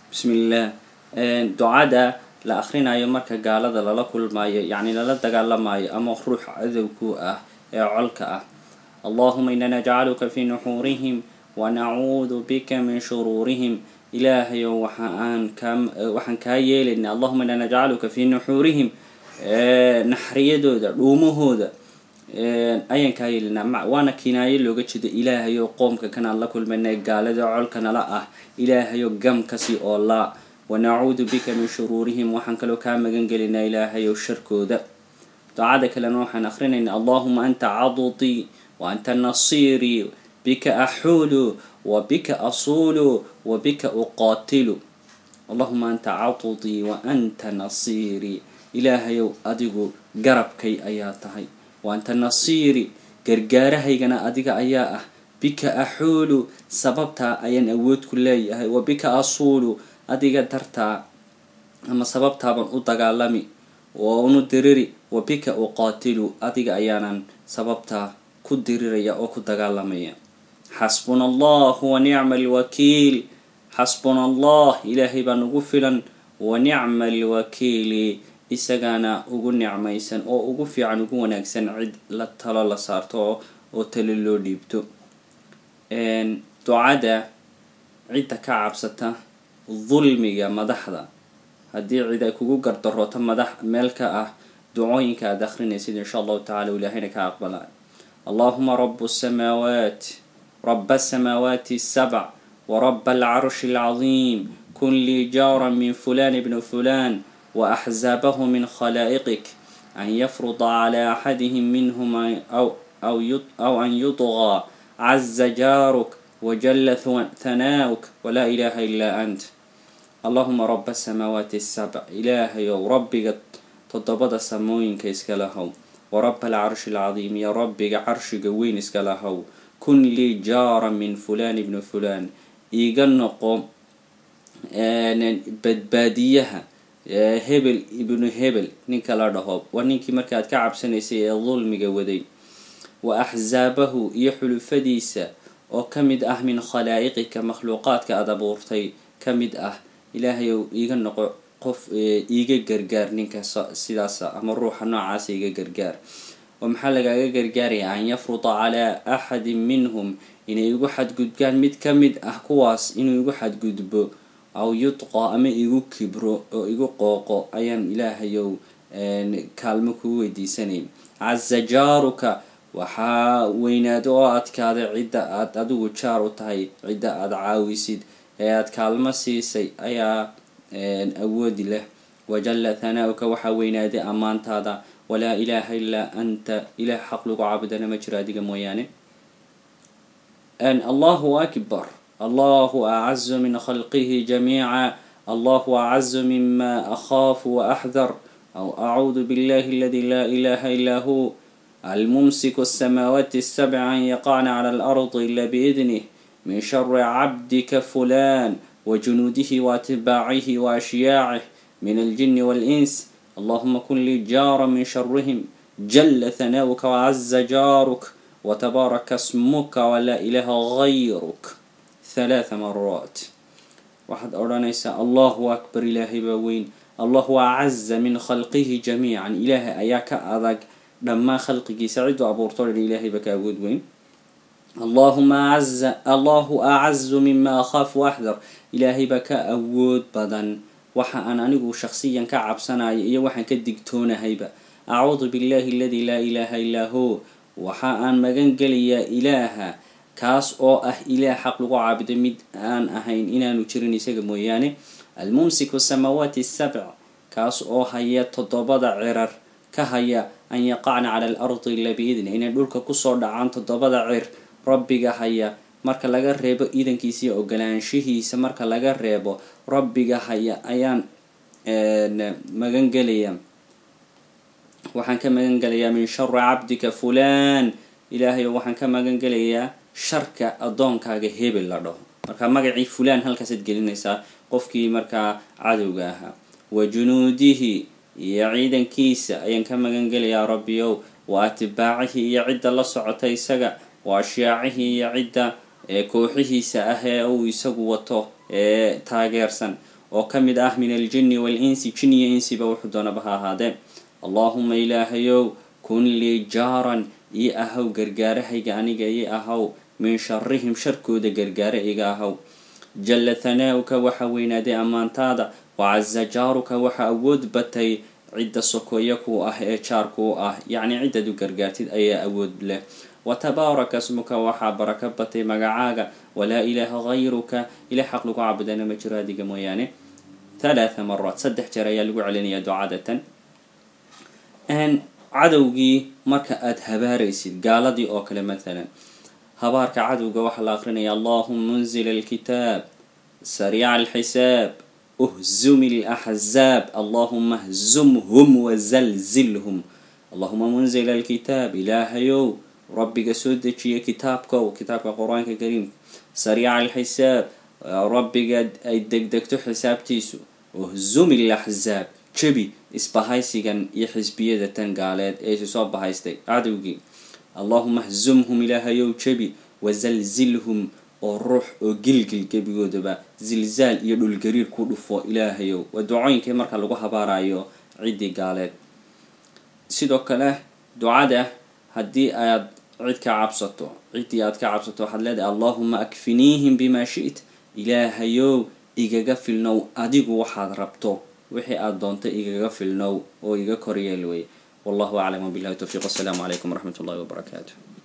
bismillaah ducada la akrinayo marka gaalada lala kulmayo yacni lala dagaalamayo ama ruux cadowku ah ee colka ah allahuma ina najcaluka fi nuxuurihim wanacuudu bika min shuruurihim ilaahayow waxaan kaa waxaan kaa yeelaynaa allahuma ina najcaluka fi nuxuurihim naxriyadooda dhuumahooda ayaan kaa yeelinaa waana kinaayo looga jeedo ilaahayo qoomka kanaan la kulmayna gaalada colka nala ah ilaahayo gamkasi oo laa wanacuudu bika min shuruurihim waxaan kaloo kaa magan gelinaa ilaahayow sharkooda ducada kalena waxaan akrinaynaa allahuma anta cadutii wa anta nasiirii bika axuulu wa bika asuulu wa bika uqaatilu allahuma anta cadutii wa anta nasiirii ilaahayow adigu garabkay ayaa tahay wa anta nasiiri gargaarahaygana adiga ayaa ah bika axuulu sababtaa ayaan awood ku leeyahay wa bika asuulu adiga dartaa ama sababtaabaan u dagaalami oo unu diriri wa bika uqaatilu adiga ayaanan sababtaa ku diriraya oo ku dagaalamaya xasbuna allahu wa nicma alwakiil xasbuna allah ilaahay baa nagu filan wa nicma alwakiili isagaana ugu nicmaysan oo ugu fiican ugu wanaagsan cid la talo la saarto oo talo loo dhiibto ducada cidda ka cabsata dulmiga madaxda haddii cid ay kugu gardarooto madax meel ka ah ducooyinka aad akrinaysid insha allahu tacala ilaahayna ka aqbala allahuma rabu samaawaat raba asamaawaati asabc waraba alcarshi alcadiim kun lii jaara min fulan bni fulan وأحزابه من خلائقك أن يفرض على أحدهم منهم أو, أو, أو أن يطغى عز جارك وجل ثناؤك ولا إله إلا أنت اللهم رب السماوات السبع إلهي ربك تضبط سموين كيسكالهو ورب العرش العظيم يا ربك عرش قوين اسكالهو كن لي جارا من فلان ابن فلان إيقنقو بدباديها hebel ibnu hebel ninka la dhaho waa ninkii markaad ka cabsanaysay ee dulmiga waday wa axsaabahu iyo xulufadiisa oo ka mid ah min khalaa'iqika makhluuqaadka aada abuurtay ka mid ah ilaahayow iiga noqo qof iiga gargaar ninka sidaasa ama ruuxa noocaasa iga gargaar oo maxaa lagaaga gargaaraya an yafruda calaa axadin minhum inay igu xadgudbaan mid ka mid ah kuwaas inuu igu xadgudbo aw yudqa ama igu kibro oo igu qooqo ayaan ilaahayow kaalmo kuu weydiisanay casa jaaruka waxaa weynaado oo adkaaday cidda aad adigu jaar u tahay cidda aada caawisid ee aada kaalmo siisay ayaa awoodi leh wajalla thanaauka waxaa weynaaday ammaantaada walaa ilaaha ilaa anta ilaah xaq lagu caabudana ma jiro adiga mooyaane allahu akbar الله أعز من خلقه جميعا الله أعز مما أخاف وأحذر أو أعوذ بالله الذي لا إله إلا هو الممسك السماوات السبع أن يقعن على الأرض إلا بإذنه من شر عبدك فلان وجنوده وأتباعه وأشياعه من الجن والإنس اللهم كن لي جارا من شرهم جل ثناؤك وعز جارك وتبارك اسمك ولا إله غيرك ثلاث مرات waxaad odhanaysaa allahu akbar ilaahay baa weyn allahu acaza min khalqihi jamiican ilaahay ayaa ka adag dhammaan khalqigiisa ciduu abuurto dhan ilaahay baa ka awood weyn allahuma aza allahu acazu mima akhaafu axdar ilaahay baa ka awood badan waxa aan anigu shaksiyan ka cabsanayo iyo waxaan ka digtoonahayba acuudu billahi aladi laa ilaaha illaa hu waxa aan magan gelayaa ilaaha kaas oo ah ilaah xaq lagu caabudo mid aan ahayn inaanu jirin isaga mooyaane almumsiku samaawaati sabc kaas oo haya toddobada cirar ka haya an yaqacna cala alardi ila biidni inay dhulka kusoo dhacaan toddobada cir rabbiga haya marka laga reebo iidankiisa iyo ogolaanshihiisa marka laga reebo rabbiga haya ayaan magan gelaya waxaan ka magan gelayaa min shari cabdika fulaan ilaahayo waxaan ka magan gelayaa sharka addoonkaaga hebel la dhaho marka magacii fulaan halkaasaad gelinaysaa qofkii markaa cadowga ahaa wa junuudihi iyo ciidankiisa ayaan ka magan gelayaa rabbiyow wa atbaacihii iyo cidda la socota isaga wa ashyaacihii iyo cidda kooxihiisa ah ee uu isagu wato ee taageersan oo ka mid ah min aljinni waalinsi jin iyo insiba wuxuu doonaba ha ahaadee allaahuma ilaahayow kun lii jaaran ii ahaw gargaarahayga aniga ii ahaw min sharihim sharkooda gargaare iga ahaw jalla thanaa'uka waxa weynaaday ammaantaada wacaza jaaruka waxa awood batay cidda sokoya ku ah ee jaarku u ah yacni ciddad u gargaartid ayaa awood leh watabaaraka smuka waxaa baraka batay magacaaga walaa ilaaha hayruka ilah xaq lagu caabudana ma jiro adiga mooyaane thalaatha maraat saddex jeer ayaa lagu celinayaa ducadatan cadowgii marka aada habaaraysid gaaladii oo kale mathalan habaarka cadowga waxaa la aqrinaya allahuma munzila alkitaab sariica alxisaab uhzumi alaxzaab allahuma hzumhum wazalzilhum allahuma munzila alkitaab ilaahayow rabbiga soo dejiya kitaabkow kitaabka qur-aanka kariimka sariica alxisaab rabbiga ay degdegto xisaabtiisu uhzumi alaxzaab jebi isbahaysigan iyo xisbiyada tan gaaleed ee isi soo bahaystay cadowgii allahuma hzumhum ilaahayow jebi wazalzilhum oo ruux oo gilgil gebigoodaba zilzaal iyo dhulgariir ku dhufo ilaahayow waa ducooyinkii marka lagu habaarayo ciddii gaaleed sidoo kale ducada haddii aad cid ka cabsato ciddii aad ka cabsato waxaad leedahay allahuma akfiniihim bimaa shi't ilaahayow igaga filnow adigu waxaad rabto wixii aada doonta igaga filnow oo iga koryeel wey wallahu aclam wabillahi towfiiq wasalaamu calaykum waraxmat ullahi wabarakaatu